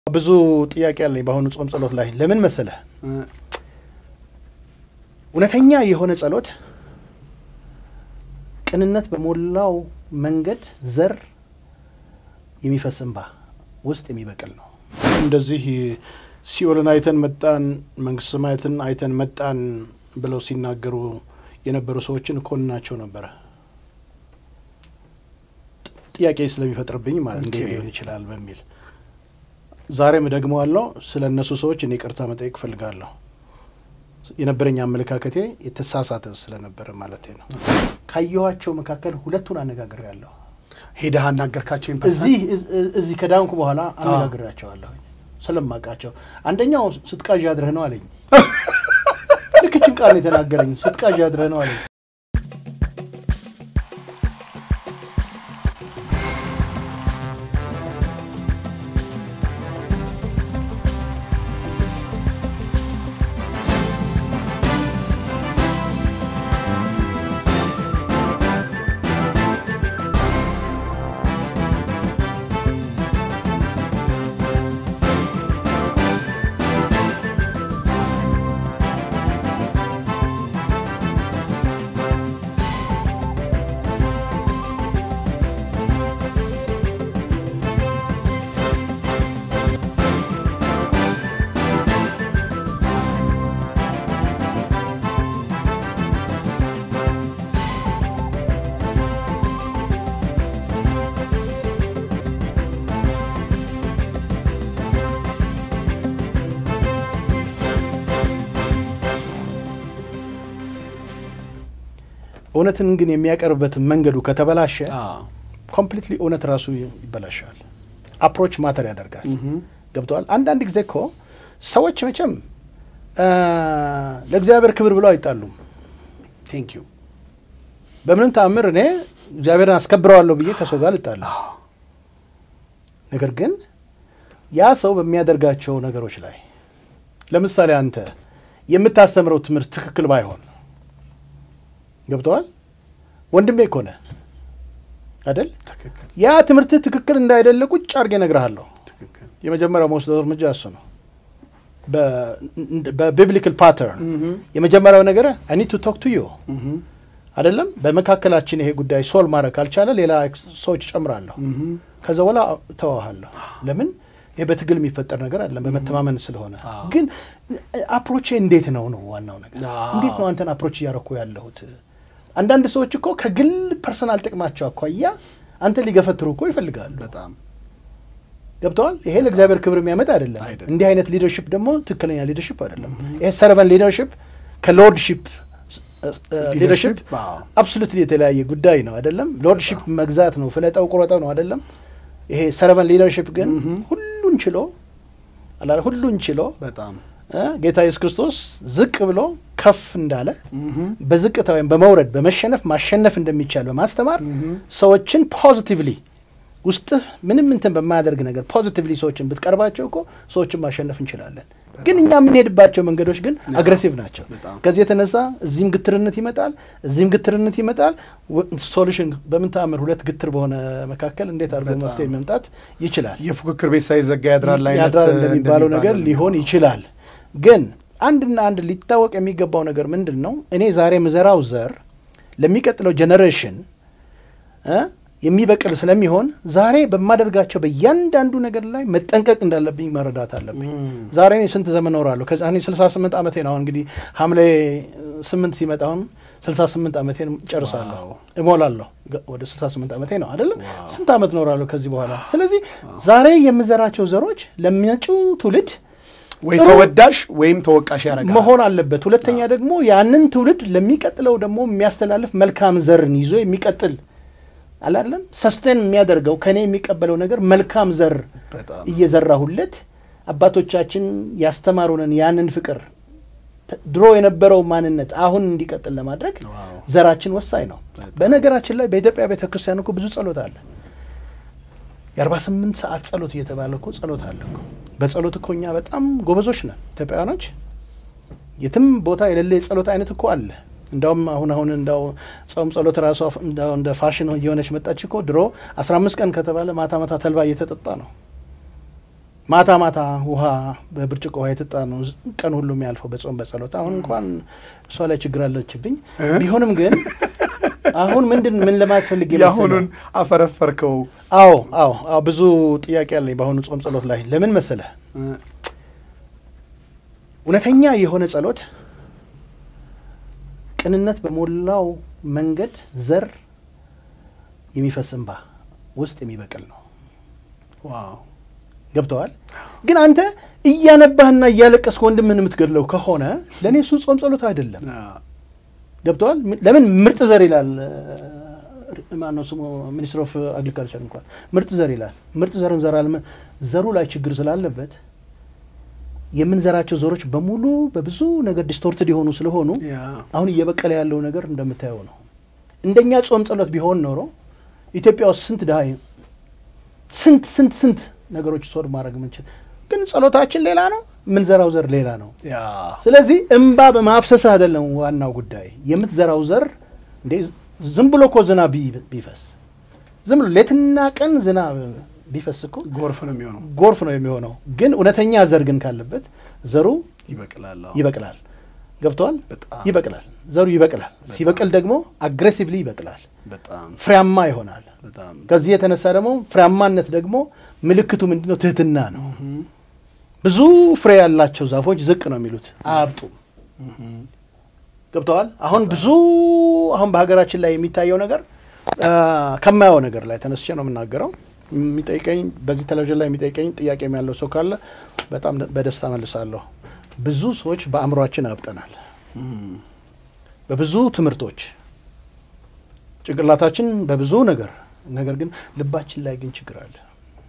ብዙ ጥያቄ አለኝ በአሁኑ ጾም ጸሎት ላይ ለምን መሰለህ እውነተኛ የሆነ ጸሎት ቅንነት በሞላው መንገድ ዘር የሚፈስ እንባ ውስጥ የሚበቅል ነው። እንደዚህ ሲኦልን አይተን መጣን፣ መንግስተ ሰማያትን አይተን መጣን ብለው ሲናገሩ የነበሩ ሰዎችን እኮንናቸው ነበረ። ጥያቄ ስለሚፈጥርብኝ ማለት እንዴት ሊሆን ይችላል በሚል ዛሬም ደግመዋለሁ። ስለ እነሱ ሰዎች እኔ ይቅርታ መጠየቅ እፈልጋለሁ። የነበረኝ አመለካከቴ የተሳሳተ ስለነበረ ማለት ነው። ካየኋቸው መካከል ሁለቱን አነጋግሬያለሁ። ሄደህ አናገርካቸው? እዚህ እዚህ ከዳንኩ በኋላ አነጋግሬያቸዋለሁ ስለማውቃቸው። አንደኛው ስትቃዥ አድረህ ነው አለኝ። ልክ ይህችን ቃል ነው የተናገረኝ። ስትቃዥ አድረህ ነው አለኝ። እውነትን ግን የሚያቀርብበት መንገዱ ከተበላሸ ኮምፕሊትሊ እውነት ራሱ ይበላሻል። አፕሮች ማተር ያደርጋል። ገብተዋል። አንዳንድ ጊዜ እኮ ሰዎች መቼም ለእግዚአብሔር ክብር ብለው አይጣሉም። ቴንክ ዩ በምንም ተአምር እኔ እግዚአብሔርን አስከብረዋለሁ ብዬ ከሰው ጋር ልጣላ። ነገር ግን ያ ሰው በሚያደርጋቸው ነገሮች ላይ ለምሳሌ አንተ የምታስተምረው ትምህርት ትክክል ባይሆን ገብተዋል ወንድሜ እኮ ነህ አይደል? ትክክል ያ ትምህርትህ ትክክል እንዳይደለ ቁጭ አድርጌ እነግርሃለሁ። ትክክል የመጀመሪያው መወስደው እርምጃ እሱ ነው። በቢብሊካል ፓተርን የመጀመሪያው ነገር አይ ኒድ ቱ ቶክ ቱ ዩ አይደለም። በመካከላችን ይሄ ጉዳይ ሶል ማድረግ ካልቻለ ሌላ ሰዎች ጨምራለሁ። ከዛ በኋላ ተዋሃለሁ። ለምን ይሄ በትግል የሚፈጠር ነገር አይደለም፣ በመተማመን ስለሆነ። ግን አፕሮቼ እንዴት ነው ነው ዋናው ነገር። እንዴት ነው አንተን አፕሮች እያረኩ ያለሁት? አንዳንድ ሰዎች እኮ ከግል ፐርሰናል ጥቅማቸው አኳያ አንተ ሊገፈትሩ እኮ ይፈልጋሉ። በጣም ገብተዋል። ይሄ ለእግዚአብሔር ክብር የሚያመጣ አይደለም። አይደለም። እንዲህ አይነት ሊደርሽፕ ደግሞ ትክክለኛ ሊደርሽፕ አይደለም። ይሄ ሰርቨን ሊደርሽፕ ከሎርድሽፕ ሊደርሽፕ አዎ። አብሶሉትሊ የተለያየ ጉዳይ ነው አይደለም። ሎርድሽፕ መግዛት ነው፣ ፍለጠው ቁረጠው ነው አይደለም። ይሄ ሰርቨን ሊደርሽፕ ግን ሁሉን ችሎ አላ ሁሉን ችሎ በጣም እ ጌታ ኢየሱስ ክርስቶስ ዝቅ ብሎ ከፍ እንዳለ በዝቅታ ወይም በመውረድ በመሸነፍ ማሸነፍ እንደሚቻል በማስተማር ሰዎችን ፖዚቲቭሊ ውስጥህ ምንም እንትን በማያደርግ ነገር ፖዚቲቭሊ ሰዎችን ብትቀርባቸው እኮ ሰዎችን ማሸነፍ እንችላለን። ግን እኛ የምንሄድባቸው መንገዶች ግን አግሬሲቭ ናቸው። በጣም። ከዚህ የተነሳ እዚህም ግትርነት ይመጣል፣ እዚህም ግትርነት ይመጣል። ሶሉሽን በምን ተአምር ሁለት ግትር በሆነ መካከል እንዴት አድርጎ በጣም። መፍትሄ መምጣት ይችላል? የፉክክር ቤት ሳይዘጋ ያድራል አይነት ያድራል እንደሚባለው ነገር እንደሚባለው ሊሆን ይችላል። ግን አንድና አንድ ሊታወቅ የሚገባው ነገር ምንድን ነው? እኔ ዛሬ ምዘራው ዘር ለሚቀጥለው ጀኔሬሽን እ የሚበቅል ስለሚሆን ዛሬ በማደርጋቸው በእያንዳንዱ ነገር ላይ መጠንቀቅ እንዳለብኝ መረዳት አለብኝ። ዛሬ እኔ ስንት ዘመን እኖራለሁ? ከዛ እኔ 68 ዓመቴ ነው። አሁን እንግዲህ ሐምሌ ስምንት ሲመጣ አሁን 68 ዓመቴን ጨርሳለሁ፣ ዋው። እሞላለሁ። ገ- ወደ 68 ዓመቴ ነው አይደለም? ዋው። ስንት ዓመት እኖራለሁ ከዚህ በኋላ? ስለዚህ ዛሬ የምዘራቸው ዘሮች ለሚመጪው ትውልድ ወይ ጥሩ ተወዳሽ ወይም ተወቃሽ ያደርጋል። መሆን አለበት። ሁለተኛ ደግሞ ያንን ትውልድ ለሚቀጥለው ደግሞ የሚያስተላልፍ መልካም ዘርን ይዞ የሚቀጥል አላለም ሰስቴን የሚያደርገው ከኔ የሚቀበለው ነገር መልካም ዘር በጣም እየዘራሁለት አባቶቻችን ያስተማሩንን ያንን ፍቅር ተ- ድሮ የነበረው ማንነት አሁን እንዲቀጥል ለማድረግ ዋው። ዘራችን ወሳኝ ነው። በነገራችን ላይ በኢትዮጵያ ቤተ ክርስቲያን እኮ ብዙ ጸሎት አለ። የአርባ ስምንት ሰዓት ጸሎት እየተባለ እኮ ጸሎት አለ እኮ። በጸሎት እኮ እኛ በጣም ጎበዞች ነን ኢትዮጵያውያኖች። የትም ቦታ የሌለ የጸሎት አይነት እኮ አለ። እንዳውም አሁን አሁን እንዳው ጾም ጸሎት ራሷ እንዳው እንደ ፋሽን እየሆነች መጣች እኮ። ድሮ አስራ አምስት ቀን ከተባለ ማታ ማታ ተልባ እየተጠጣ ነው። ማታ ማታ ውሃ በብርጭቆ ውሃ የጠጣ ነው ቀን ሁሉ የሚያልፈው በጾም በጸሎት። አሁን እንኳን እሷ ላይ ችግር አለችብኝ። ቢሆንም ግን አሁን ምንድን ምን ለማለት ፈልጌ መሰለህ? የአሁኑን አፈረፈርከው። አዎ አዎ አዎ ብዙ ጥያቄ አለኝ በአሁኑ ጾም ጸሎት ላይ ለምን መሰለህ? እውነተኛ የሆነ ጸሎት ቅንነት በሞላው መንገድ ዘር የሚፈስ እንባ ውስጥ የሚበቅል ነው። ዋው ገብተዋል። ግን አንተ እያነባህና እያለቀስክ ወንድምህን የምትገድለው ከሆነ ለእኔ እሱ ጾም ጸሎት አይደለም። ገብተዋል። ለምን ምርጥ ዘር ይላል ማነው ስሙ ሚኒስትር ኦፍ አግሪካልቸር እንኳን ምርጥ ዘር ይላል። ምርጥ ዘር እንዘራለን። ዘሩ ላይ ችግር ስላለበት የምንዘራቸው ዘሮች በሙሉ በብዙ ነገር ዲስቶርትድ የሆኑ ስለሆኑ አሁን እየበቀለ ያለው ነገር እንደምታየው ነው። እንደኛ ጾም ጸሎት ቢሆን ኖሮ ኢትዮጵያ ውስጥ ስንት ድሀ ስንት ስንት ስንት ነገሮች ሶድ ማድረግ ምንችል፣ ግን ጸሎታችን ሌላ ነው፣ የምንዘራው ዘር ሌላ ነው። ስለዚህ እምባ በማፍሰስ አይደለም ዋናው ጉዳይ። የምትዘራው ዘር እንዴ ዝም ብሎ እኮ ዝናብ ቢፈስ ዝም ብሎ ሌትና ቀን ዝናብ ቢፈስ እኮ ጎርፍ ነው የሚሆነው። ጎርፍ ነው የሚሆነው። ግን እውነተኛ ዘር ግን ካለበት ዘሩ ይበቅላል። ይበቅላል። ገብተዋል። በጣም ይበቅላል። ዘሩ ይበቅላል። ሲበቅል ደግሞ አግሬሲቭሊ ይበቅላል፣ በጣም ፍሬያማ ይሆናል። በጣም ከዚህ የተነሳ ደግሞ ፍሬያማነት ደግሞ ምልክቱ ምንድን ነው? ትህትና ነው። ብዙ ፍሬ ያላቸው ዛፎች ዝቅ ነው የሚሉት አያብጡም። ገብተዋል። አሁን ብዙ አሁን በሀገራችን ላይ የሚታየው ነገር ከማየው ነገር ላይ ተነስቼ ነው የምናገረው። የሚጠይቀኝ በዚህ ቴሌቪዥን ላይ የሚጠይቀኝ ጥያቄ ያለው ሰው ካለ በጣም በደስታ መልሳለሁ። ብዙ ሰዎች በአእምሯችን አብጠናል። በብዙ ትምህርቶች ጭንቅላታችን በብዙ ነገር ነገር ግን ልባችን ላይ ግን ችግር አለ።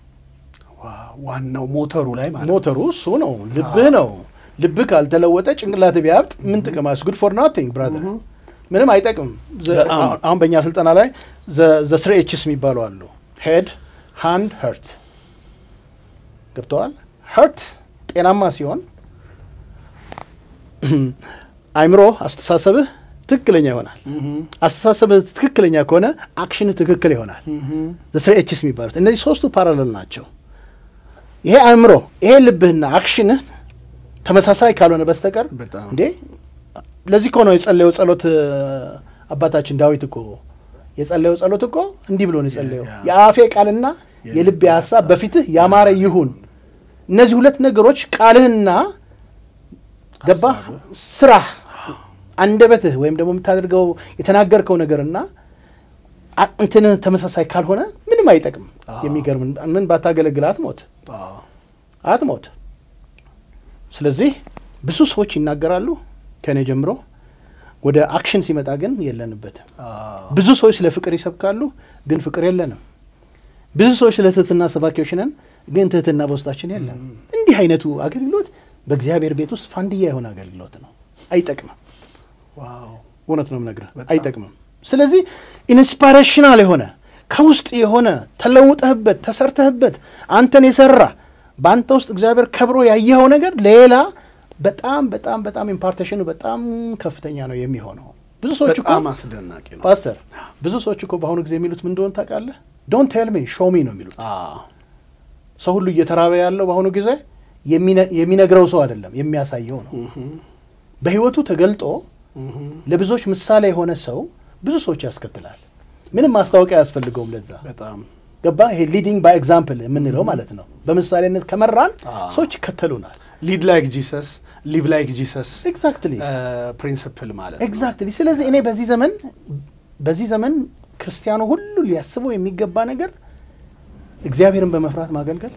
ዋናው ሞተሩ ላይ ማለት ሞተሩ እሱ ነው፣ ልብህ ነው። ልብህ ካልተለወጠ ጭንቅላት ቢያብጥ ምን ጥቅም? አስ ጉድ ፎር ናቲንግ ብራዘር፣ ምንም አይጠቅም። አሁን በእኛ ስልጠና ላይ ዘ ስሪ ኤችስ የሚባሉ አሉ። ሄድ ሃንድ ሀርት ገብተዋል። ሀርት ጤናማ ሲሆን አይምሮ አስተሳሰብህ ትክክለኛ ይሆናል። አስተሳሰብህ ትክክለኛ ከሆነ አክሽንህ ትክክል ይሆናል። ስሪ ኤችስ የሚባሉት እነዚህ ሶስቱ ፓራለል ናቸው። ይሄ አእምሮ ይሄ ልብህና አክሽንህ ተመሳሳይ ካልሆነ በስተቀር እንዴ ለዚህ እኮ ነው የጸለየው ጸሎት አባታችን ዳዊት እኮ የጸለየው ጸሎት እኮ እንዲህ ብሎ ነው የጸለየው የአፌ ቃልና የልቤ ሀሳብ በፊትህ ያማረ ይሁን። እነዚህ ሁለት ነገሮች ቃልህና ገባህ ስራህ አንደበትህ ወይም ደግሞ የምታደርገው የተናገርከው ነገርና እንትንህ ተመሳሳይ ካልሆነ ምንም አይጠቅም። የሚገርም ምን ባታገለግል አትሞት አትሞት። ስለዚህ ብዙ ሰዎች ይናገራሉ ከእኔ ጀምሮ ወደ አክሽን ሲመጣ ግን የለንበትም። ብዙ ሰዎች ስለ ፍቅር ይሰብካሉ፣ ግን ፍቅር የለንም። ብዙ ሰዎች ስለ ትህትና ሰባኪዎች ነን፣ ግን ትህትና በውስጣችን የለም። እንዲህ አይነቱ አገልግሎት በእግዚአብሔር ቤት ውስጥ ፋንድያ የሆነ አገልግሎት ነው። አይጠቅምም። እውነት ነው የምነግርህ፣ አይጠቅምም። ስለዚህ ኢንስፓሬሽናል የሆነ ከውስጥ የሆነ ተለውጠህበት ተሰርተህበት አንተን የሰራ በአንተ ውስጥ እግዚአብሔር ከብሮ ያየኸው ነገር ሌላ በጣም በጣም በጣም ኢምፓርቴሽኑ በጣም ከፍተኛ ነው የሚሆነው። ብዙ ሰዎች እኮ በጣም አስደናቂ ነው ፓስተር፣ ብዙ ሰዎች እኮ በአሁኑ ጊዜ የሚሉት ምን እንደሆነ ታውቃለህ? ዶንት ቴል ሚ ሾው ሚ ነው የሚሉት። ሰው ሁሉ እየተራበ ያለው በአሁኑ ጊዜ የሚነግረው ሰው አይደለም የሚያሳየው ነው። በህይወቱ ተገልጦ ለብዙዎች ምሳሌ የሆነ ሰው ብዙ ሰዎች ያስከትላል። ምንም ማስታወቂያ አያስፈልገውም ለዛ በጣም ገባ። ይሄ ሊዲንግ ባይ ኤግዛምፕል የምንለው ማለት ነው። በምሳሌነት ከመራን ሰዎች ይከተሉናል። ሊድ ላይክ ጂሰስ ሊቭ ላይክ ጂሰስ ኤግዛክትሊ ፕሪንስፕል ማለት ነው። ኤግዛክትሊ። ስለዚህ እኔ በዚህ ዘመን በዚህ ዘመን ክርስቲያኑ ሁሉ ሊያስበው የሚገባ ነገር እግዚአብሔርን በመፍራት ማገልገል፣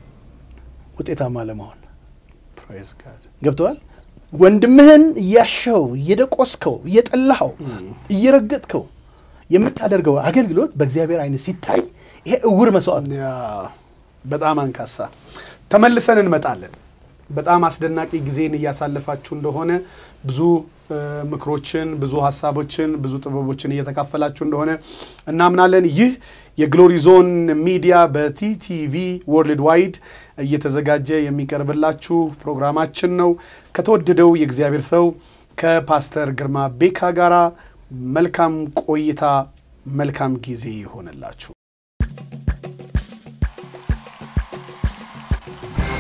ውጤታማ ለመሆን ፕሬዝ ጋድ ገብተዋል። ወንድምህን እያሸው እየደቆስከው እየጠላኸው እየረገጥከው የምታደርገው አገልግሎት በእግዚአብሔር አይነት ሲታይ ይሄ እውር መስዋዕት ነው። ያ በጣም አንካሳ። ተመልሰን እንመጣለን። በጣም አስደናቂ ጊዜን እያሳለፋችሁ እንደሆነ ብዙ ምክሮችን፣ ብዙ ሀሳቦችን፣ ብዙ ጥበቦችን እየተካፈላችሁ እንደሆነ እናምናለን። ይህ የግሎሪ ዞን ሚዲያ በቲቲቪ ወርልድ ዋይድ እየተዘጋጀ የሚቀርብላችሁ ፕሮግራማችን ነው። ከተወደደው የእግዚአብሔር ሰው ከፓስተር ግርማ ቤካ ጋራ መልካም ቆይታ፣ መልካም ጊዜ ይሆንላችሁ።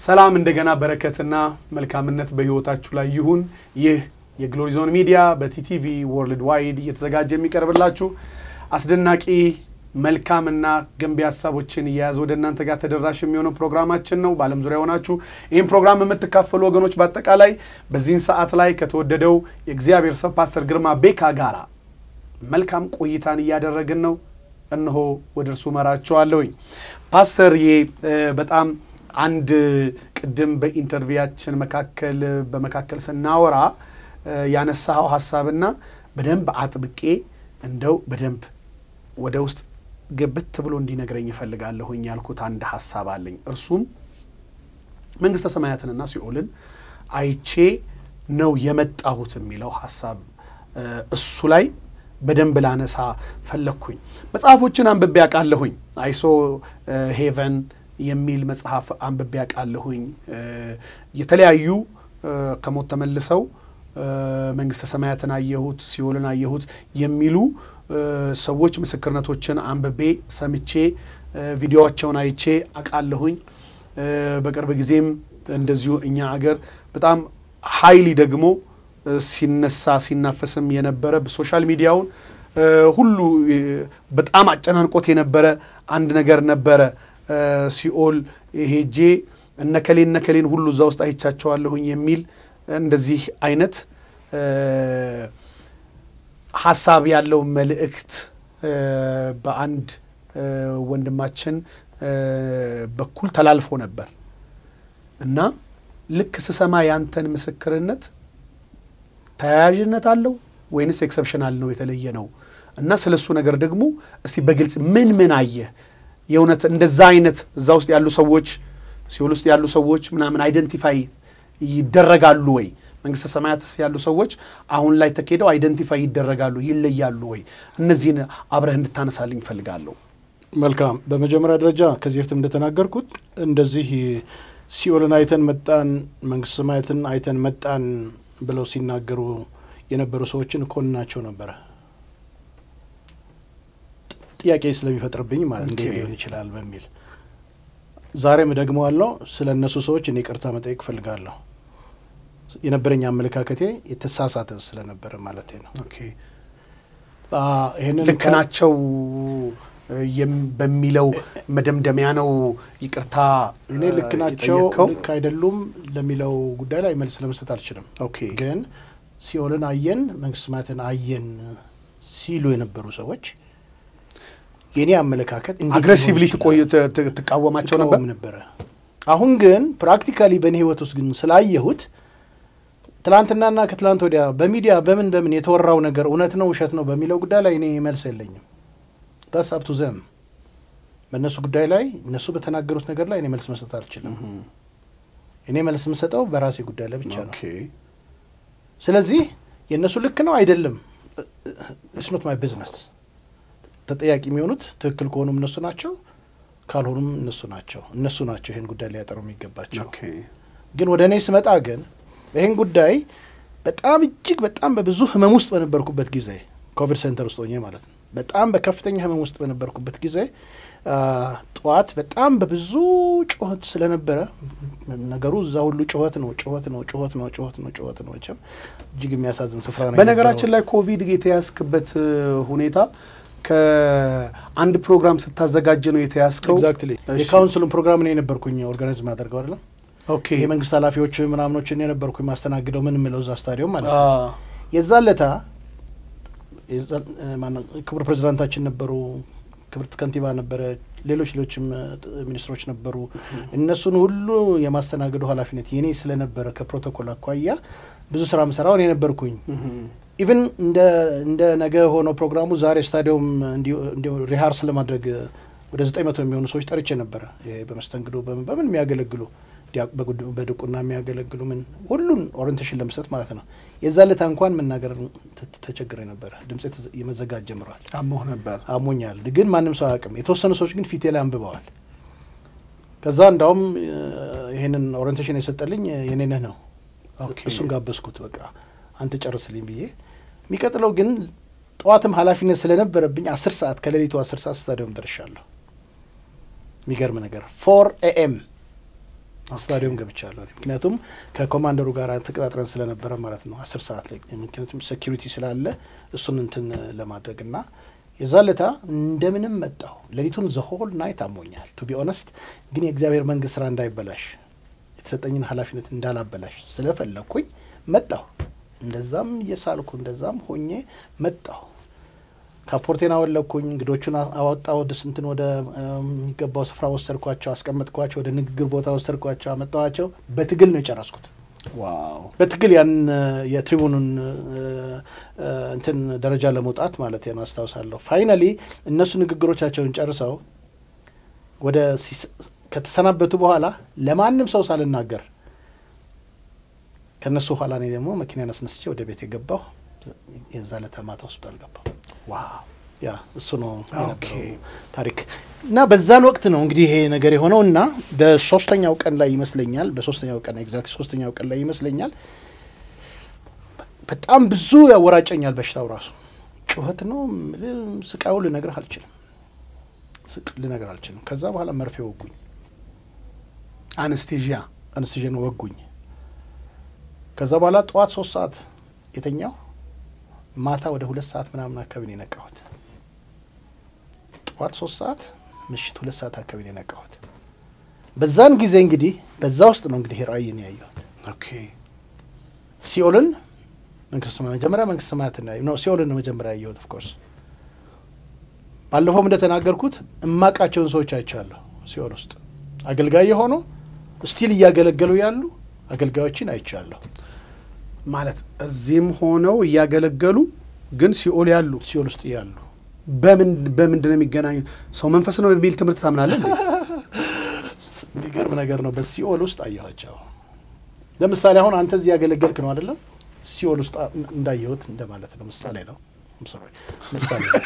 ሰላም እንደገና በረከትና መልካምነት በህይወታችሁ ላይ ይሁን። ይህ የግሎሪ ዞን ሚዲያ በቲቲቪ ወርልድ ዋይድ እየተዘጋጀ የሚቀርብላችሁ አስደናቂ መልካምና ገንቢ ሀሳቦችን እየያዘ ወደ እናንተ ጋር ተደራሽ የሚሆነው ፕሮግራማችን ነው። በዓለም ዙሪያ ሆናችሁ ይህን ፕሮግራም የምትካፈሉ ወገኖች በአጠቃላይ በዚህን ሰዓት ላይ ከተወደደው የእግዚአብሔር ሰው ፓስተር ግርማ ቤካ ጋራ መልካም ቆይታን እያደረግን ነው። እነሆ ወደ እርሱ መራችኋለሁኝ። ፓስተር ይሄ በጣም አንድ ቅድም በኢንተርቪያችን መካከል በመካከል ስናወራ ያነሳኸው ሀሳብና በደንብ አጥብቄ እንደው በደንብ ወደ ውስጥ ግብት ብሎ እንዲነግረኝ እፈልጋለሁኝ ያልኩት አንድ ሀሳብ አለኝ። እርሱም መንግስተ ሰማያትንና ሲኦልን አይቼ ነው የመጣሁት የሚለው ሀሳብ እሱ ላይ በደንብ ላነሳ ፈለግኩኝ። መጽሐፎችን አንብቤ ያውቃለሁኝ። አይሶ ሄቨን የሚል መጽሐፍ አንብቤ ያውቃለሁኝ። የተለያዩ ከሞት ተመልሰው መንግስተ ሰማያትን አየሁት፣ ሲኦልን አየሁት የሚሉ ሰዎች ምስክርነቶችን አንብቤ ሰምቼ ቪዲዮዋቸውን አይቼ አውቃለሁኝ። በቅርብ ጊዜም እንደዚሁ እኛ አገር በጣም ሀይሊ ደግሞ ሲነሳ ሲናፈስም የነበረ ሶሻል ሚዲያውን ሁሉ በጣም አጨናንቆት የነበረ አንድ ነገር ነበረ። ሲኦል ሄጄ እነከሌ እነከሌን ሁሉ እዛ ውስጥ አይቻቸዋለሁኝ የሚል እንደዚህ አይነት ሀሳብ ያለው መልእክት በአንድ ወንድማችን በኩል ተላልፎ ነበር እና ልክ ስሰማ ያንተን ምስክርነት ተያያዥነት አለው ወይንስ ኤክሰፕሽናል ነው የተለየ ነው? እና ስለ እሱ ነገር ደግሞ እስቲ በግልጽ ምን ምን አየህ? የእውነት እንደዛ አይነት እዛ ውስጥ ያሉ ሰዎች ሲኦል ውስጥ ያሉ ሰዎች ምናምን አይደንቲፋይ ይደረጋሉ ወይ? መንግስተ ሰማያት ያሉ ሰዎች አሁን ላይ ተኬደው አይደንቲፋይ ይደረጋሉ ይለያሉ ወይ? እነዚህን አብረህ እንድታነሳልኝ እፈልጋለሁ። መልካም። በመጀመሪያ ደረጃ ከዚህ በፊትም እንደተናገርኩት እንደዚህ ሲኦልን አይተን መጣን፣ መንግስተ ሰማያትን አይተን መጣን ብለው ሲናገሩ የነበሩ ሰዎችን እኮንናቸው ነበረ። ጥያቄ ስለሚፈጥርብኝ ማለት እንዴት ሊሆን ይችላል በሚል ዛሬም ደግመዋለሁ። ስለ እነሱ ሰዎች እኔ ይቅርታ መጠየቅ እፈልጋለሁ። የነበረኝ አመለካከቴ የተሳሳተ ስለነበረ ማለት ነው። ይህንን ልክ ናቸው በሚለው መደምደሚያ ነው ይቅርታ እኔ ልክ ናቸው ልክ አይደሉም ለሚለው ጉዳይ ላይ መልስ ለመስጠት አልችልም። ግን ሲኦልን አየን መንግስተ ሰማያትን አየን ሲሉ የነበሩ ሰዎች የኔ አመለካከት አግሬሲቭሊ ትቃወማቸው ነበር ነበረ። አሁን ግን ፕራክቲካሊ በእኔ ህይወት ውስጥ ግን ስላየሁት ትላንትናና ከትላንት ወዲያ በሚዲያ በምን በምን የተወራው ነገር እውነት ነው ውሸት ነው በሚለው ጉዳይ ላይ እኔ መልስ የለኝም። ዳስ አፕቱ ዘም በእነሱ ጉዳይ ላይ እነሱ በተናገሩት ነገር ላይ እኔ መልስ መስጠት አልችልም። እኔ መልስ የምሰጠው በራሴ ጉዳይ ላይ ብቻ ነው። ስለዚህ የእነሱ ልክ ነው አይደለም፣ ኢትስ ኖት ማይ ቢዝነስ። ተጠያቂ የሚሆኑት ትክክል ከሆኑም እነሱ ናቸው፣ ካልሆኑም እነሱ ናቸው። እነሱ ናቸው ይህን ጉዳይ ሊያጠሩ የሚገባቸው። ግን ወደ እኔ ስመጣ ግን ይህን ጉዳይ በጣም እጅግ በጣም በብዙ ህመም ውስጥ በነበርኩበት ጊዜ ኮቪድ ሴንተር ውስጥ ሆኜ ማለት ነው በጣም በከፍተኛ ህመም ውስጥ በነበርኩበት ጊዜ ጠዋት በጣም በብዙ ጩኸት ስለነበረ ነገሩ እዛ ሁሉ ጩኸት ነው ጩኸት ነው ጩኸት ነው ጩኸት ነው ጩኸት ነው። መቼም እጅግ የሚያሳዝን ስፍራ ነው። በነገራችን ላይ ኮቪድ የተያዝክበት ሁኔታ ከአንድ ፕሮግራም ስታዘጋጅ ነው የተያዝከው። ኤግዛክትሊ የካውንስሉን ፕሮግራም ነው የነበርኩኝ ኦርጋናይዝ ማደርገው አይደለም። ኦኬ የመንግስት ኃላፊዎች ምናምኖችን የነበርኩኝ ማስተናግደው ምን ምለው እዛ ስታዲየም ማለት ነው። የዛን ለታ ክቡር ፕሬዚዳንታችን ነበሩ፣ ክብርት ከንቲባ ነበረ፣ ሌሎች ሌሎችም ሚኒስትሮች ነበሩ። እነሱን ሁሉ የማስተናገዱ ኃላፊነት የኔ ስለነበረ ከፕሮቶኮል አኳያ ብዙ ስራ ምሰራው እኔ ነበርኩኝ። ኢቭን እንደ ነገ ሆኖ ፕሮግራሙ ዛሬ ስታዲየም እንዲሁ ሪሃርስ ለማድረግ ወደ ዘጠኝ መቶ የሚሆኑ ሰዎች ጠርቼ ነበረ። በመስተንግዶ በምን የሚያገለግሉ በድቁና የሚያገለግሉ ምን ሁሉን ኦሪንቴሽን ለመስጠት ማለት ነው። የዛ ለታ እንኳን መናገር ተቸግሬ ነበረ። ድምፄ የመዘጋት ጀምሯል። አሞህ ነበር? አሞኛል፣ ግን ማንም ሰው አያውቅም። የተወሰኑ ሰዎች ግን ፊቴ ላይ አንብበዋል። ከዛ እንዳውም ይህንን ኦሪንቴሽን የሰጠልኝ የኔነህ ነው። እሱን ጋበዝኩት። በቃ አንተ ጨርስልኝ ብዬ የሚቀጥለው ግን ጠዋትም ኃላፊነት ስለነበረብኝ አስር ሰዓት ከሌሊቱ አስር ሰዓት ስታዲየም ደርሻለሁ። የሚገርም ነገር ፎር ኤኤም ስታዲየም ገብቻለሁ። ምክንያቱም ከኮማንደሩ ጋር ተቀጣጥረን ስለነበረ ማለት ነው አስር ሰዓት ላይ ምክንያቱም ሴኪሪቲ ስላለ እሱን እንትን ለማድረግ እና የዛ ለታ እንደምንም መጣሁ። ሌሊቱን ዘሆል ናይት አሞኛል። ቱ ቢ ኦነስት ግን የእግዚአብሔር መንግስት ስራ እንዳይበላሽ የተሰጠኝን ኃላፊነት እንዳላበላሽ ስለፈለግኩኝ መጣሁ። እንደዛም እየሳልኩ እንደዛም ሆኜ መጣሁ። ካፖርቴን አወለኩኝ። እንግዶቹን አወጣ ወደ ስንትን ወደ የሚገባው ስፍራ ወሰድኳቸው፣ አስቀመጥኳቸው። ወደ ንግግር ቦታ ወሰድኳቸው፣ አመጣኋቸው። በትግል ነው የጨረስኩት። ዋው በትግል ያን የትሪቡኑን እንትን ደረጃ ለመውጣት ማለት ነው አስታውሳለሁ። ፋይናሊ እነሱ ንግግሮቻቸውን ጨርሰው ወደ ከተሰናበቱ በኋላ ለማንም ሰው ሳልናገር ከእነሱ ኋላ እኔ ደግሞ መኪናን አስነስቼ ወደ ቤት የገባሁ የዛ ዕለት ማታ ሆስፒታል ገባሁ። ዋው ያ እሱ ነው የነበረው ታሪክ እና በዛን ወቅት ነው እንግዲህ ይሄ ነገር የሆነው እና በሶስተኛው ቀን ላይ ይመስለኛል በሶስተኛው ቀን ኤግዛክት ሶስተኛው ቀን ላይ ይመስለኛል በጣም ብዙ ያወራጨኛል በሽታው ራሱ ጩኸት ነው ስቃዩ ልነግርህ አልችልም ስቅ ልነግርህ አልችልም ከዛ በኋላ መርፌ ወጉኝ አነስቴዥያ አንስቴዥን ወጉኝ ከዛ በኋላ ጠዋት ሶስት ሰዓት የተኛው ማታ ወደ ሁለት ሰዓት ምናምን አካባቢ ነው የነቃሁት። ጠዋት ሶስት ሰዓት ምሽት ሁለት ሰዓት አካባቢ ነው የነቃሁት። በዛን ጊዜ እንግዲህ በዛ ውስጥ ነው እንግዲህ ራእይን ያየሁት። ኦኬ ሲኦልን መንግስት መጀመሪያ መንግስት ሰማያትን ነው ሲኦልን ነው መጀመሪያ ያየሁት። ኦፍኮርስ ባለፈውም እንደተናገርኩት እማቃቸውን ሰዎች አይቻለሁ። ሲኦል ውስጥ አገልጋይ የሆኑ ስቲል እያገለገሉ ያሉ አገልጋዮችን አይቻለሁ። ማለት እዚህም ሆነው እያገለገሉ ግን ሲኦል ያሉ ሲኦል ውስጥ ያሉ በምን በምንድን ነው የሚገናኙ? ሰው መንፈስ ነው የሚል ትምህርት ታምናለህ? የሚገርም ነገር ነው። በሲኦል ውስጥ አየኋቸው። ለምሳሌ አሁን አንተ እዚህ ያገለገልክ ነው አይደለም? ሲኦል ውስጥ እንዳየሁት እንደማለት ነው። ምሳሌ ነው። ምሳሌ ነው።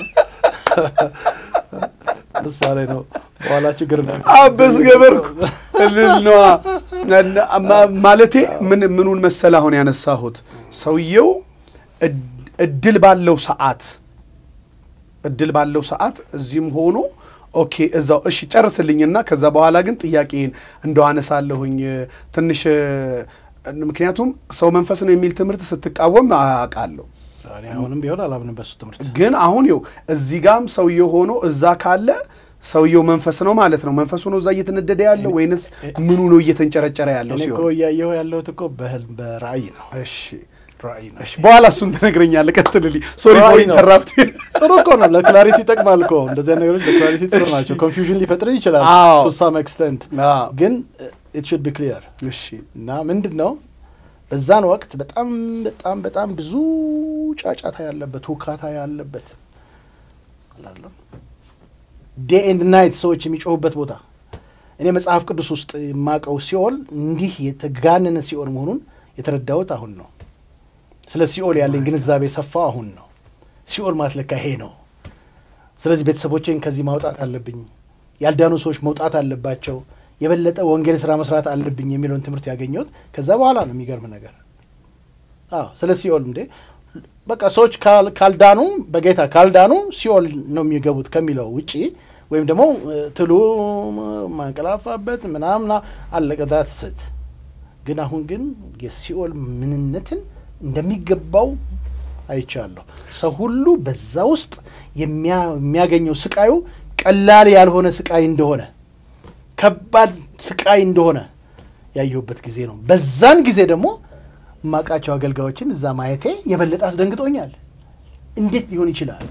ምሳሌ ነው። በኋላ ችግር ነው። አበስ ገበርኩ እልል ነዋ። ማለቴ ምን ምኑን መሰል አሁን ያነሳሁት ሰውየው እድል ባለው ሰዓት እድል ባለው ሰዓት እዚህም ሆኖ ኦኬ እዛው እሺ ጨርስልኝና ከዛ በኋላ ግን ጥያቄን እንደው አነሳለሁኝ ትንሽ ምክንያቱም ሰው መንፈስ ነው የሚል ትምህርት ስትቃወም አውቃለሁ። አሁንም ቢሆን አላምንም በሱ ትምህርት። ግን አሁን ይኸው እዚህ ጋም ሰውየው ሆኖ እዛ ካለ ሰውየው መንፈስ ነው ማለት ነው። መንፈሱ ነው እዛ እየተነደደ ያለው ወይንስ ምኑ ነው እየተንጨረጨረ ያለው? እኔ ሲሆን እኮ እያየሁ ያለሁት እኮ በህልም በራእይ ነው። እሺ ራእይ ነው። እሺ፣ በኋላ እሱን ትነግረኛለህ። ቀጥልልኝ። ሶሪ ፎር ራእይ ነው። ኢንተራፕት። ጥሩ እኮ ነው። ለክላሪቲ ይጠቅማል እኮ እንደዚህ አይነት ነገሮች ለክላሪቲ ጥሩ ናቸው። ኮንፊውዥን ሊፈጥር ይችላል አዎ። ቱ ሳም ኤክስተንት አዎ። ግን ኢት ሹድ ቢ ክሊየር እሺ እና ምንድን ነው በዛን ወቅት በጣም በጣም በጣም ብዙ ጫጫታ ያለበት ሁካታ ያለበት አላለም ዴይ ኤንድ ናይት ሰዎች የሚጮሁበት ቦታ እኔ መጽሐፍ ቅዱስ ውስጥ የማውቀው ሲኦል እንዲህ የተጋነነ ሲኦል መሆኑን የተረዳሁት አሁን ነው። ስለ ሲኦል ያለኝ ግንዛቤ ሰፋው አሁን ነው። ሲኦል ማለት ለካ ይሄ ነው። ስለዚህ ቤተሰቦቼን ከዚህ ማውጣት አለብኝ፣ ያልዳኑ ሰዎች መውጣት አለባቸው፣ የበለጠ ወንጌል ስራ መስራት አለብኝ የሚለውን ትምህርት ያገኘሁት ከዛ በኋላ ነው። የሚገርም ነገር አዎ፣ ስለ ሲኦል እንዴ በቃ ሰዎች ካል- ካልዳኑ በጌታ ካልዳኑ ሲኦል ነው የሚገቡት ከሚለው ውጪ ወይም ደግሞ እ፣ ትሉ ማንቀላፋበት ምናምና አለቀዳት ስት ግን አሁን ግን የሲኦል ምንነትን እንደሚገባው አይቻለሁ። ሰው ሁሉ በዛ ውስጥ የሚያ- የሚያገኘው ስቃዩ ቀላል ያልሆነ ስቃይ እንደሆነ ከባድ ስቃይ እንደሆነ ያየሁበት ጊዜ ነው። በዛን ጊዜ ደግሞ የማውቃቸው አገልጋዮችን እዛ ማየቴ የበለጠ አስደንግጦኛል። እንዴት ሊሆን ይችላል?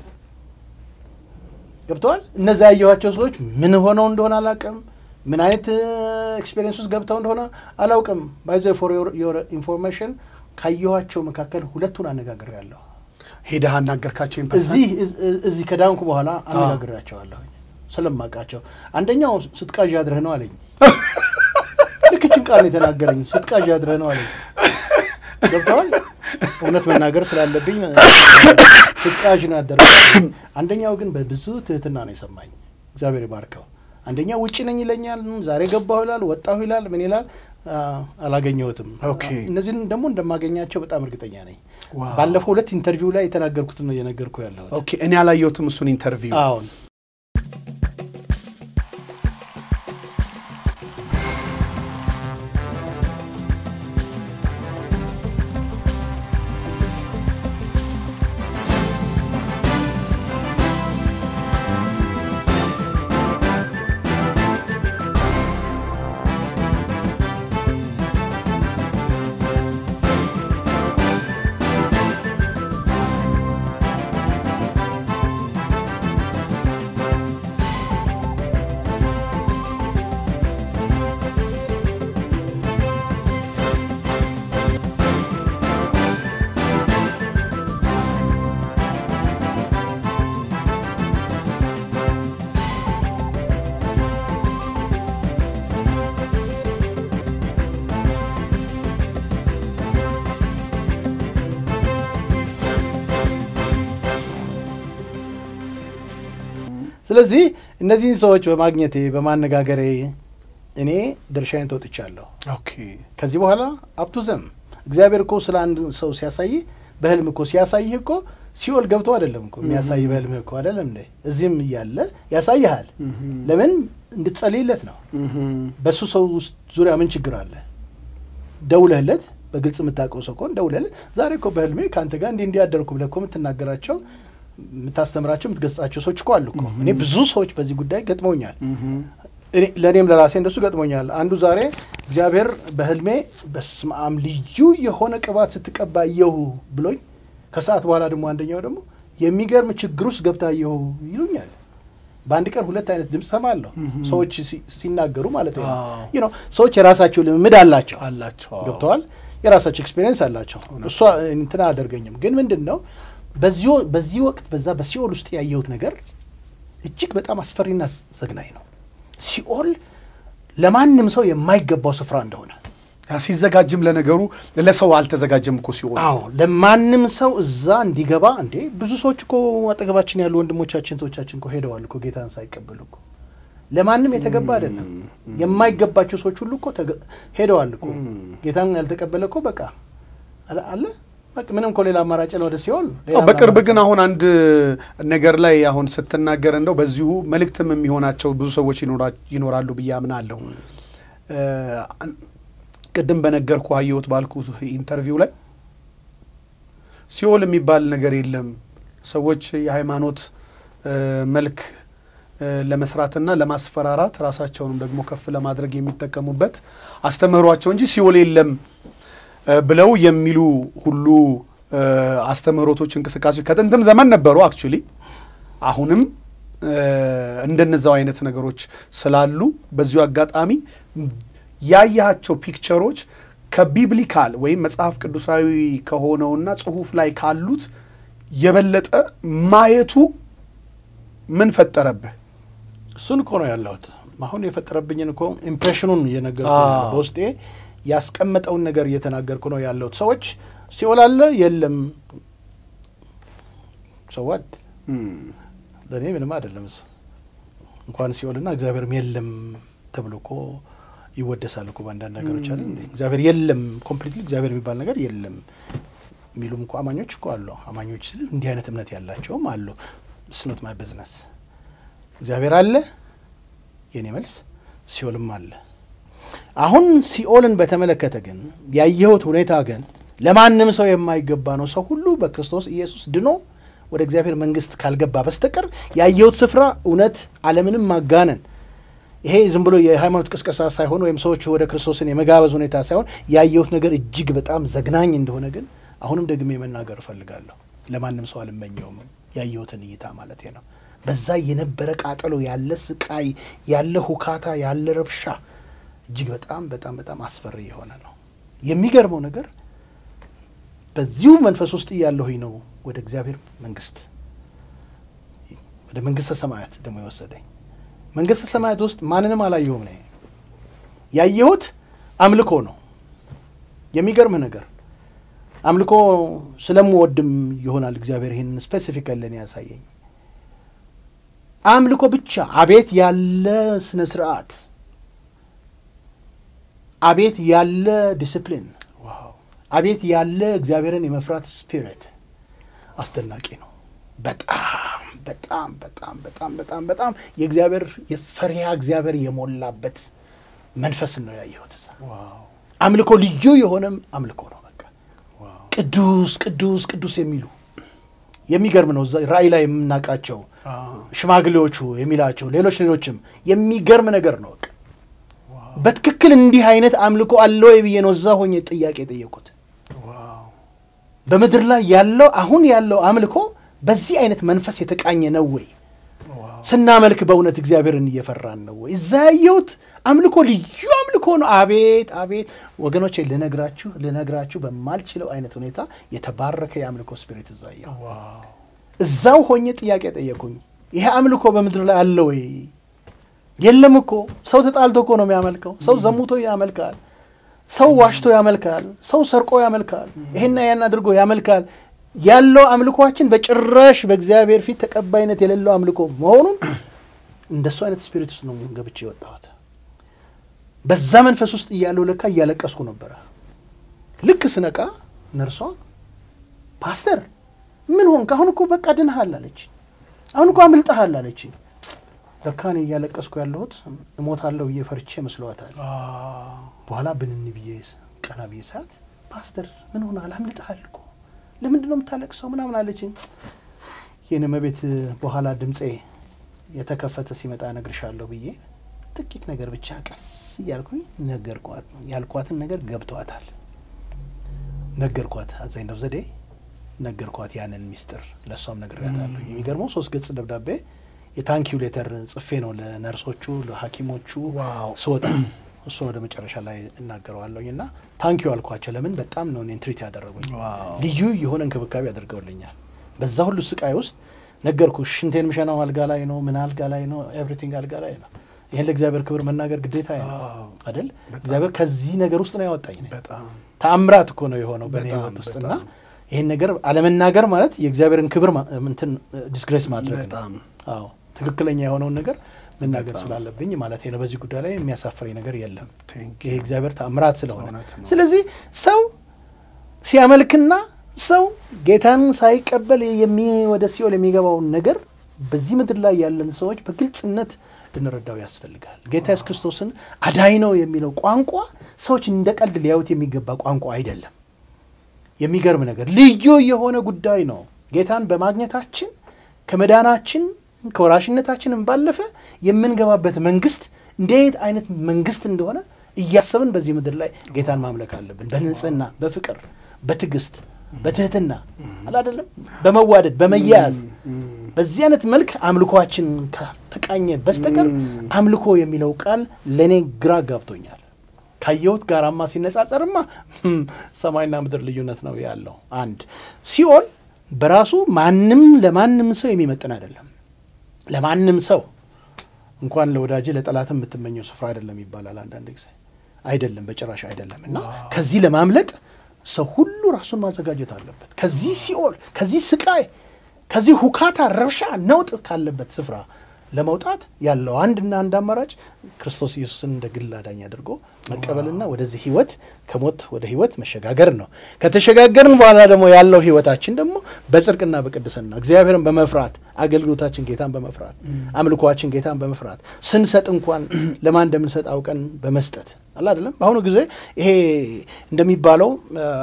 ገብተዋል። እነዚያ ያየኋቸው ሰዎች ምን ሆነው እንደሆነ አላውቅም። ምን አይነት ኤክስፔሪንስ ውስጥ ገብተው እንደሆነ አላውቅም። ባይዘ ፎር ዮር ኢንፎርሜሽን ካየኋቸው መካከል ሁለቱን አነጋግሬያለሁ። ሄደህ አናገርካቸው? ኢምፐርሰን? እዚህ እዚህ ከዳንኩ በኋላ አነጋግሬያቸዋለሁ ስለማውቃቸው። አንደኛው ስትቃዥ አድረህ ነው አለኝ። ልክ ይህችን ቃል ነው የተናገረኝ። ስትቃዥ አድረህ ነው አለኝ። ገብተዋል። እውነት መናገር ስላለብኝ ስትቃዥ ነው ያደረ። አንደኛው ግን በብዙ ትህትና ነው የሰማኝ። እግዚአብሔር ይባርከው። አንደኛው ውጭ ነኝ ይለኛል፣ ዛሬ ገባሁ ይላል፣ ወጣሁ ይላል፣ ምን ይላል፣ አ- አላገኘሁትም። ኦኬ። እነዚህን ደግሞ እንደማገኛቸው በጣም እርግጠኛ ነኝ። ዋው። ባለፈው ሁለት ኢንተርቪው ላይ የተናገርኩትን ነው እየነገርኩ ያለሁት። ኦኬ እኔ አላየሁትም እሱን ኢንተርቪው። አሁን ስለዚህ እነዚህን ሰዎች በማግኘቴ በማነጋገሬ እኔ ድርሻዬን ተወጥቻለሁ። ኦኬ ከዚህ በኋላ አብቱ ዘም እግዚአብሔር እኮ ስለ አንድ ሰው ሲያሳይህ በህልም እኮ ሲያሳይህ እኮ ሲኦል ገብቶ አይደለም እኮ የሚያሳይ በህልም እኮ አይደለም እንዴ? እዚህም እያለ ያሳይሃል። ለምን እንድትጸልይለት ነው። በእሱ ሰው ውስጥ ዙሪያ ምን ችግር አለ? ደውለህለት በግልጽ የምታውቀው ሰው ከሆነ ደውለህለት ዛሬ እኮ በህልሜ ከአንተ ጋር እንዲህ እንዲያደርኩ ብለህ እኮ የምትናገራቸው የምታስተምራቸው የምትገጻቸው ሰዎች እኮ አሉ እኮ። እኔ ብዙ ሰዎች በዚህ ጉዳይ ገጥመውኛል። እኔ- ለእኔም ለራሴ እንደሱ ገጥሞኛል። አንዱ ዛሬ እግዚአብሔር በህልሜ በስመ አብ ልዩ የሆነ ቅባት ስትቀባ አየሁ ብሎኝ፣ ከሰዓት በኋላ ደግሞ አንደኛው ደግሞ የሚገርም ችግር ውስጥ ገብታ አየሁ ይሉኛል። በአንድ ቀን ሁለት አይነት ድምፅ ሰማለሁ ሰዎች ሲ- ሲናገሩ ማለት ነው። አዎ። You know፣ ሰዎች የራሳቸው ልምምድ አላቸው አላቸው አዎ። ገብተዋል። የራሳቸው ኤክስፔሪየንስ አላቸው። እሷ እንትን አያደርገኝም። ግን ምንድን ነው በዚህ በዚህ ወቅት በዛ በሲኦል ውስጥ ያየሁት ነገር እጅግ በጣም አስፈሪና ዘግናኝ ነው። ሲኦል ለማንም ሰው የማይገባው ስፍራ እንደሆነ ያ ሲዘጋጅም ለነገሩ ለሰው አልተዘጋጀም እኮ ሲሆን አዎ ለማንም ሰው እዛ እንዲገባ እንዴ ብዙ ሰዎች እኮ አጠገባችን ያሉ ወንድሞቻችን እህቶቻችን እኮ ሄደዋል እኮ ጌታን ሳይቀበሉ እኮ ለማንም የተገባ አይደለም። የማይገባቸው ሰዎች ሁሉ እኮ ተገ- ሄደዋል እኮ ጌታን ያልተቀበለ እኮ በቃ አለ- አለ በቃ ምንም እኮ ሌላ አማራጭ ነው ወደ ሲኦል ሌላ አዎ፣ በቅርብ አማራጭ ግን አሁን አንድ ነገር ላይ አሁን ስትናገር እንደው በዚሁ መልእክትም የሚሆናቸው ብዙ ሰዎች ይኖራ- ይኖራሉ ብዬ አምናለሁ። እ፣ አን- ቅድም በነገርኩ አየሁት ባልኩ ኢንተርቪው ላይ ሲኦል የሚባል ነገር የለም። ሰዎች የሃይማኖት እ፣ መልክ እ፣ ለመስራትና ለማስፈራራት ራሳቸውንም ደግሞ ከፍ ለማድረግ የሚጠቀሙበት አስተምህሯቸው እንጂ ሲኦል የለም እ፣ ብለው የሚሉ ሁሉ እ፣ አስተምህሮቶች፣ እንቅስቃሴዎች ከጥንትም ዘመን ነበሩ። አክቹሊ አሁንም እ፣ እንደነዛው አይነት ነገሮች ስላሉ በዚሁ አጋጣሚ ያያቸው ፒክቸሮች ከቢብሊካል ወይም መጽሐፍ ቅዱሳዊ ከሆነውና ጽሁፍ ላይ ካሉት የበለጠ ማየቱ ምን ፈጠረብህ? እሱን እኮ ነው ያለሁት። አሁን የፈጠረብኝን እኮ ኢምፕሬሽኑን እየነገርኩ አዎ። ነው ያለሁት። በውስጤ ያስቀመጠውን ነገር እየተናገርኩ ነው ያለሁት። ሰዎች ሲኦል አለ የለም ሰዋት ለእኔ ምንም አይደለም። እሱ እንኳን ሲኦልና እግዚአብሔርም የለም ተብሎ እኮ ይወደሳል እኮ በአንዳንድ ነገሮች አለ እንዴ። እግዚአብሔር የለም ኮምፕሊትሊ እግዚአብሔር የሚባል ነገር የለም የሚሉም እኮ አማኞች እኮ አሉ። አማኞች ስል እንዲህ አይነት እምነት ያላቸውም አሉ። ስኖት ማይ ቢዝነስ እግዚአብሔር አለ። የኔ መልስ ሲኦልም አለ። አሁን ሲኦልን በተመለከተ ግን ያየሁት ሁኔታ ግን ለማንም ሰው የማይገባ ነው። ሰው ሁሉ በክርስቶስ ኢየሱስ ድኖ ወደ እግዚአብሔር መንግሥት ካልገባ በስተቀር ያየሁት ስፍራ እውነት ዓለምንም ማጋነን ይሄ ዝም ብሎ የሃይማኖት ቅስቀሳ ሳይሆን ወይም ሰዎች ወደ ክርስቶስን የመጋበዝ ሁኔታ ሳይሆን ያየሁት ነገር እጅግ በጣም ዘግናኝ እንደሆነ ግን አሁንም ደግሜ መናገር እፈልጋለሁ። ለማንም ሰው አልመኘውም። ያየሁትን እይታ ማለት ነው። በዛ የነበረ ቃጠሎ ያለ ስቃይ፣ ያለ ሁካታ፣ ያለ ረብሻ እጅግ በጣም በጣም በጣም አስፈሪ የሆነ ነው። የሚገርመው ነገር በዚሁ መንፈስ ውስጥ እያለሁኝ ነው ወደ እግዚአብሔር መንግስት ወደ መንግስተ ሰማያት ደግሞ የወሰደኝ። መንግስተ ሰማያት ውስጥ ማንንም አላየሁም ነው ያየሁት አምልኮ ነው። የሚገርም ነገር አምልኮ ስለምወድም ይሆናል እግዚአብሔር ይህንን ስፔሲፊክ ለእኔ ያሳየኝ። አምልኮ ብቻ አቤት ያለ ስነ ስርዓት፣ አቤት ያለ ዲስፕሊን፣ አቤት ያለ እግዚአብሔርን የመፍራት ስፒሪት አስደናቂ ነው። በጣም በጣም በጣም በጣም በጣም በጣም የእግዚአብሔር የፈሪሃ እግዚአብሔር የሞላበት መንፈስን ነው ያየሁት። እዛ አምልኮ ልዩ የሆነም አምልኮ ነው። በቃ ቅዱስ ቅዱስ ቅዱስ የሚሉ የሚገርም ነው። እዛ ራእይ ላይ የምናውቃቸው ሽማግሌዎቹ የሚላቸው ሌሎች ሌሎችም የሚገርም ነገር ነው። በቃ በትክክል እንዲህ አይነት አምልኮ አለ ወይ ብዬ ነው እዛ ሆኜ ጥያቄ የጠየቁት። በምድር ላይ ያለው አሁን ያለው አምልኮ በዚህ አይነት መንፈስ የተቃኘ ነው ወይ? ስናመልክ በእውነት እግዚአብሔርን እየፈራን ነው ወይ? እዛ ያየሁት አምልኮ ልዩ አምልኮ ነው። አቤት አቤት ወገኖቼ፣ ልነግራችሁ ልነግራችሁ በማልችለው አይነት ሁኔታ የተባረከ የአምልኮ ስፒሪት እዛ ያየሁ። እዛው ሆኜ ጥያቄ ጠየቁኝ። ይሄ አምልኮ በምድር ላይ አለ ወይ? የለም እኮ ሰው ተጣልቶ እኮ ነው የሚያመልከው። ሰው ዘሙቶ ያመልካል። ሰው ዋሽቶ ያመልካል። ሰው ሰርቆ ያመልካል። ይሄና ያን አድርጎ ያመልካል። ያለው አምልኳችን በጭራሽ በእግዚአብሔር ፊት ተቀባይነት የሌለው አምልኮ መሆኑን እንደሱ አይነት ስፒሪት ውስጥ ነው ገብቼ የወጣሁት። በዛ መንፈስ ውስጥ እያለሁ ለካ እያለቀስኩ ነበረ። ልክ ስነቃ ነርሷ ፓስተር ምን ሆንክ? አሁን እኮ በቃ ድንሃል አለች። አሁን እኮ አምልጠሃል አለች። ለካ እኔ እያለቀስኩ ያለሁት እሞታለሁ ብዬ ፈርቼ መስለዋታል። በኋላ ብንን ብዬ ቀና ብዬ ሰዓት ፓስተር ምን ሆናል? አምልጠሃል እኮ ለምንድን ነው የምታለቅሰው? ምናምን አለችኝ። ይህን መቤት በኋላ ድምፄ የተከፈተ ሲመጣ እነግርሻለሁ ብዬ ጥቂት ነገር ብቻ ቀስ እያልኩኝ ነገርኳት። ያልኳትን ነገር ገብቷታል። ነገርኳት። አዛኝ ነው ዘዴ ነገርኳት። ያንን ሚስጥር ለእሷም ነግሬያታለሁ። የሚገርመው ሶስት ገጽ ደብዳቤ የታንኪዩ ሌተር ጽፌ ነው ለነርሶቹ ለሐኪሞቹ ስወጣ እሱን ወደ መጨረሻ ላይ እናገረዋለሁኝ እና ታንኪዩ አልኳቸው። ለምን በጣም ነው እኔን ትሪት ያደረጉኝ። ልዩ የሆነ እንክብካቤ አድርገውልኛል። በዛ ሁሉ ስቃይ ውስጥ ነገርኩ። ሽንቴን ምሸናው አልጋ ላይ ነው፣ ምን አልጋ ላይ ነው፣ ኤቭሪቲንግ አልጋ ላይ ነው። ይህን ለእግዚአብሔር ክብር መናገር ግዴታ ነው አይደል? እግዚአብሔር ከዚህ ነገር ውስጥ ነው ያወጣኝ። ተአምራት እኮ ነው የሆነው በእኔ ህይወት ውስጥ እና ይህን ነገር አለመናገር ማለት የእግዚአብሔርን ክብር እንትን ዲስግሬስ ማድረግ ነው። አዎ ትክክለኛ የሆነውን ነገር መናገር ስላለብኝ ማለት ነው። በዚህ ጉዳይ ላይ የሚያሳፍረኝ ነገር የለም። ይሄ እግዚአብሔር ተአምራት ስለሆነ ስለዚህ ሰው ሲያመልክና ሰው ጌታን ሳይቀበል ወደ ሲኦል የሚገባውን ነገር በዚህ ምድር ላይ ያለን ሰዎች በግልጽነት ልንረዳው ያስፈልጋል። ጌታ ኢየሱስ ክርስቶስን አዳኝ ነው የሚለው ቋንቋ ሰዎች እንደ ቀልድ ሊያዩት የሚገባ ቋንቋ አይደለም። የሚገርም ነገር ልዩ የሆነ ጉዳይ ነው። ጌታን በማግኘታችን ከመዳናችን ከወራሽነታችንም ባለፈ የምንገባበት መንግስት እንዴት አይነት መንግስት እንደሆነ እያሰብን በዚህ ምድር ላይ ጌታን ማምለክ አለብን። በንጽህና፣ በፍቅር፣ በትዕግስት፣ በትህትና አላደለም፣ በመዋደድ በመያያዝ በዚህ አይነት መልክ አምልኮችን ከተቃኘ በስተቀር አምልኮ የሚለው ቃል ለእኔ ግራ ጋብቶኛል። ካየሁት ጋራማ ሲነጻጸርማ ሰማይና ምድር ልዩነት ነው ያለው። አንድ ሲኦል በራሱ ማንም ለማንም ሰው የሚመጥን አይደለም። ለማንም ሰው እንኳን ለወዳጅ ለጠላትም የምትመኘው ስፍራ አይደለም ይባላል አንዳንድ ጊዜ። አይደለም፣ በጭራሽ አይደለም። እና ከዚህ ለማምለጥ ሰው ሁሉ ራሱን ማዘጋጀት አለበት። ከዚህ ሲኦል፣ ከዚህ ስቃይ፣ ከዚህ ሁካታ፣ ረብሻ፣ ነውጥ ካለበት ስፍራ ለመውጣት ያለው አንድና አንድ አማራጭ ክርስቶስ ኢየሱስን እንደ ግል አዳኝ አድርጎ መቀበልና ወደዚህ ህይወት ከሞት ወደ ህይወት መሸጋገር ነው። ከተሸጋገርን በኋላ ደግሞ ያለው ህይወታችን ደግሞ በጽድቅና በቅድስና እግዚአብሔርን በመፍራት አገልግሎታችን ጌታን በመፍራት አምልኮችን ጌታን በመፍራት ስንሰጥ እንኳን ለማን እንደምንሰጥ አውቀን በመስጠት አለ አይደለም። በአሁኑ ጊዜ ይሄ እንደሚባለው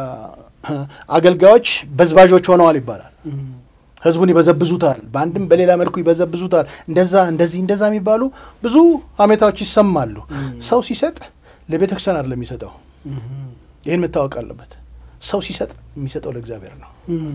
አገልጋዮች በዝባዦች ሆነዋል ይባላል። ህዝቡን ይበዘብዙታል፣ በአንድም በሌላ መልኩ ይበዘብዙታል። እንደዛ እንደዚህ እንደዛ የሚባሉ ብዙ ሀሜታዎች ይሰማሉ። ሰው ሲሰጥ ለቤተ ክርስቲያን አይደለም የሚሰጠው። ይህን መታወቅ አለበት። ሰው ሲሰጥ የሚሰጠው ለእግዚአብሔር ነው።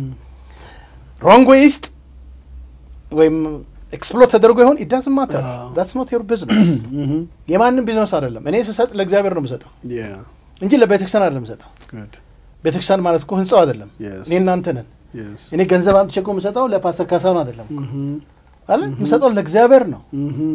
ሮንግ ዌይ ውስጥ ወይም ኤክስፕሎት ተደርጎ ይሆን ኢዳዝ ማተር ዳትስ ኖት ዮር ቢዝነስ። የማንም ቢዝነስ አይደለም። እኔ ስሰጥ ለእግዚአብሔር ነው የምሰጠው እንጂ ለቤተ ክርስቲያን አይደለም የምሰጠው። ቤተ ክርስቲያን ማለት እኮ ህንጻው አይደለም፣ እኔ እናንተ ነን። እኔ ገንዘብ አምጥቼ እኮ የምሰጠው ለፓስተር ካሳሁን አይደለም አለ የምሰጠው ለእግዚአብሔር ነው።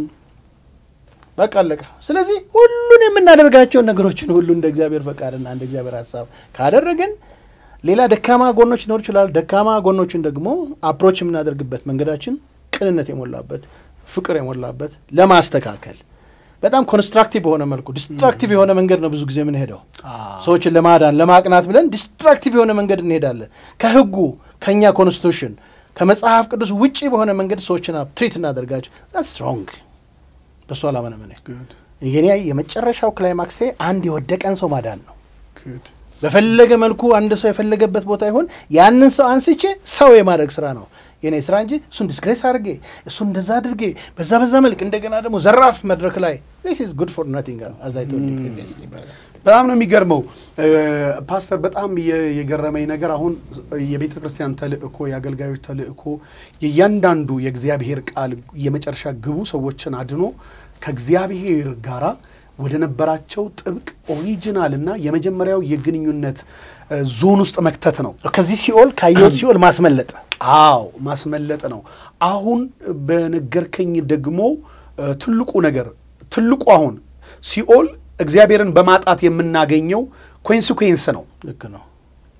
በቃ አለቀ። ስለዚህ ሁሉን የምናደርጋቸውን ነገሮችን ሁሉ እንደ እግዚአብሔር ፈቃድና እንደ እግዚአብሔር ሀሳብ ካደረግን ሌላ ደካማ ጎኖች ሊኖር ይችላል። ደካማ ጎኖችን ደግሞ አፕሮች የምናደርግበት መንገዳችን ቅንነት የሞላበት ፍቅር የሞላበት ለማስተካከል በጣም ኮንስትራክቲቭ በሆነ መልኩ ዲስትራክቲቭ የሆነ መንገድ ነው ብዙ ጊዜ የምንሄደው። ሰዎችን ለማዳን ለማቅናት ብለን ዲስትራክቲቭ የሆነ መንገድ እንሄዳለን። ከህጉ ከእኛ ኮንስቲቱሽን ከመጽሐፍ ቅዱስ ውጪ በሆነ መንገድ ሰዎችን ትሪት እናደርጋቸው ስ ሮንግ በሱ አላመነም። የኔ የመጨረሻው ክላይማክሴ አንድ የወደቀን ሰው ማዳን ነው። በፈለገ መልኩ አንድ ሰው የፈለገበት ቦታ ይሁን ያንን ሰው አንስቼ ሰው የማድረግ ስራ ነው የኔ ስራ እንጂ እሱን ዲስግሬስ አድርጌ እሱን እንደዛ አድርጌ በዛ በዛ መልክ እንደገና ደግሞ ዘራፍ መድረክ ላይ ስ ጉድ ፎር ናቲንግ አዛይቶ በጣም ነው የሚገርመው ፓስተር። በጣም የገረመኝ ነገር አሁን የቤተ ክርስቲያን ተልእኮ የአገልጋዮች ተልእኮ የእያንዳንዱ የእግዚአብሔር ቃል የመጨረሻ ግቡ ሰዎችን አድኖ ከእግዚአብሔር ጋራ ወደ ነበራቸው ጥብቅ ኦሪጂናል እና የመጀመሪያው የግንኙነት ዞን ውስጥ መክተት ነው። ከዚህ ሲኦል ካየሁት ሲኦል ማስመለጥ አዎ ማስመለጥ ነው። አሁን በነገርከኝ ደግሞ ትልቁ ነገር ትልቁ አሁን ሲኦል እግዚአብሔርን በማጣት የምናገኘው ኮንሲኩዌንስ ነው። ልክ ነው።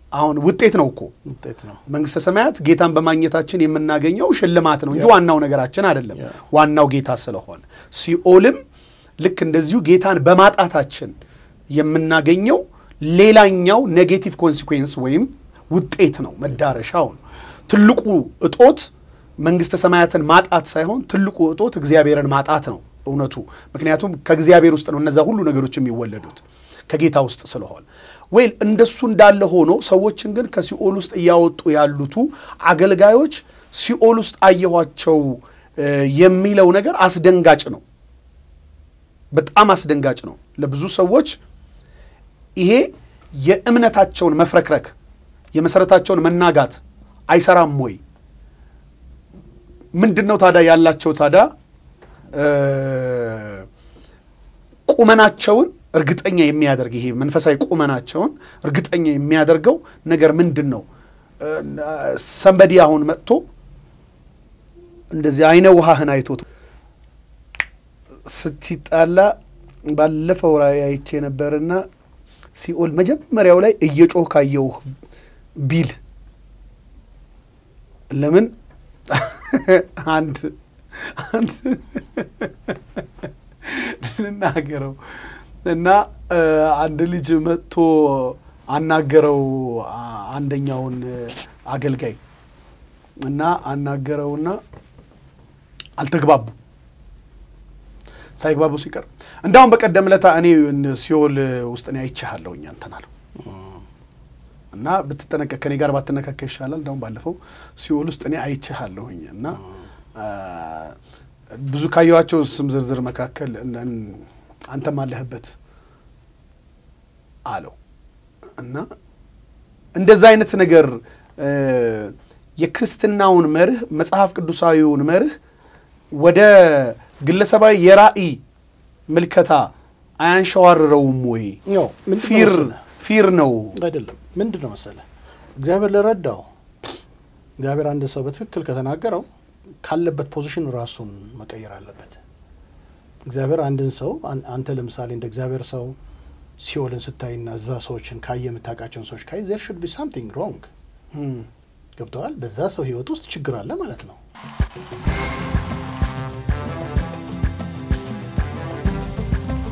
አሁን ውጤት ነው እኮ ውጤት ነው። መንግስተ ሰማያት ጌታን በማግኘታችን የምናገኘው ሽልማት ነው እንጂ ያ። ዋናው ነገራችን አይደለም። ያ። ዋናው ጌታ ስለሆነ ሲኦልም ልክ እንደዚሁ ጌታን በማጣታችን የምናገኘው ሌላኛው ኔጌቲቭ ኮንሲኩዌንስ ወይም ውጤት ነው፣ መዳረሻው ነው። ትልቁ እጦት መንግስተ ሰማያትን ማጣት ሳይሆን ትልቁ እጦት እግዚአብሔርን ማጣት ነው እውነቱ። ምክንያቱም ከእግዚአብሔር ውስጥ ነው እነዛ ሁሉ ነገሮች የሚወለዱት ከጌታ ውስጥ ስለሆነ ወይል እንደሱ እንዳለ ሆኖ ሰዎችን ግን ከሲኦል ውስጥ እያወጡ ያሉቱ አገልጋዮች ሲኦል ውስጥ አየኋቸው እ የሚለው ነገር አስደንጋጭ ነው። በጣም አስደንጋጭ ነው ለብዙ ሰዎች። ይሄ የእምነታቸውን መፍረክረክ የመሰረታቸውን መናጋት አይሰራም ወይ? ምንድን ነው ታዲያ ያላቸው ታዲያ እ ቁመናቸውን እርግጠኛ የሚያደርግ ይሄ መንፈሳዊ ቁመናቸውን እርግጠኛ የሚያደርገው ነገር ምንድን ነው? ሰንበዲ አሁን መጥቶ እንደዚህ አይነ ውሃህን አይቶት ስትጣላ ባለፈው ራእይ አይቼ ነበርና ሲኦል መጀመሪያው ላይ እየጮህ ካየውህ ቢል ለምን አንድ አንድ ልናገረው እና አንድ ልጅ መጥቶ አናገረው አንደኛውን አገልጋይ እና አናገረውና አልተግባቡ ሳይግባቡ ሲቀር እንዳውም በቀደም ለታ እኔ ሲኦል ውስጥ እኔ አይቼሃለሁኝ አንተን አለው እና ብትጠነቀቅ ከኔ ጋር ባትነካከ ይሻላል። እንዳውም ባለፈው ሲኦል ውስጥ እኔ አይቼሃለሁኝ እና ብዙ ካየኋቸው ስም ዝርዝር መካከል አንተም አለህበት አለው እና እንደዛ አይነት ነገር የክርስትናውን መርህ መጽሐፍ ቅዱሳዊውን መርህ ወደ ግለሰባዊ የራእይ ምልከታ አያንሸዋርረውም ወይ? ፊር ፊር ነው አይደለም። ምንድን ነው መሰለህ እግዚአብሔር ለረዳው እግዚአብሔር አንድ ሰው በትክክል ከተናገረው ካለበት ፖዚሽን ራሱን መቀየር አለበት። እግዚአብሔር አንድን ሰው አንተ ለምሳሌ እንደ እግዚአብሔር ሰው ሲኦልን ስታይና እዛ ሰዎችን ካየ የምታውቃቸውን ሰዎች ካይ ዜር ሹድ ቢ ሳምቲንግ ሮንግ ገብተዋል። በዛ ሰው ህይወት ውስጥ ችግር አለ ማለት ነው።